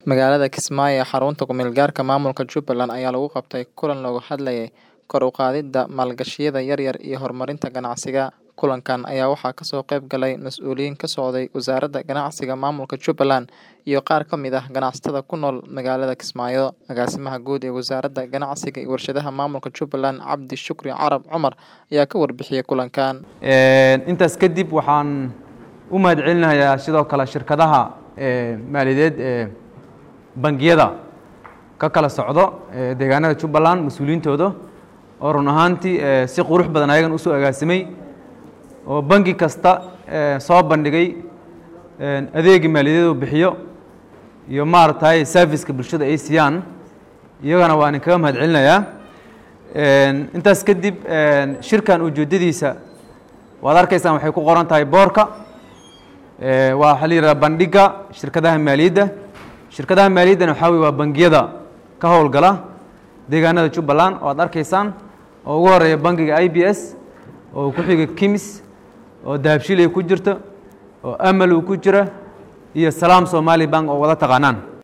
Magaalada Kismaayo ee xarunta ku meel gaarka maamulka Jubbaland ayaa lagu qabtay kulan looga hadlayay kor u qaadida maalgashiyada yaryar iyo horumarinta ganacsiga. Kulankan ayaa waxaa kasoo qayb galay mas'uuliyiin ka socday Wasaaradda Ganacsiga Maamulka Jubbaland iyo qaar ka mid ah ganacsatada ku nool magaalada Kismaayo. Agaasimaha Guud ee Wasaaradda Ganacsiga iyo Warshadaha Maamulka Jubbaland Cabdi Shukri Carab Cumar ayaa ka warbixiyay kulankan. intaas kadib waxaan u mahadcelinayaa sidoo kale shirkadaha maaliyadeed ee bangiyada ka kala socdo ee deegaanada Jubbaland mas-uuliyiintooda oo run ahaantii si qurux badan ayagan usoo agaasimay oo bangi kasta soo bandhigay adeegii maaliyadeed uu bixiyo iyo maaragtay serviceka bulshada ay siiyaan iyagana waan idinkaga mahadcelinayaa intaas kadib shirkan ujeedadiisa waad arkaysaan waxay ku qoran tahay boorka waa waxaa la yidhahdaa bandhiga shirkadaha maaliyadda shirkadaha maaliyaddana waxaa weye waa bangiyada ka howlgala deegaanada Jubbaland oo aad arkaysaan oo ugu horeeya bangiga i b s oo ku xiga kimis oo dahabshil ay ku jirto oo amal uu ku jira iyo salaam somali bank oo wada taqaanaan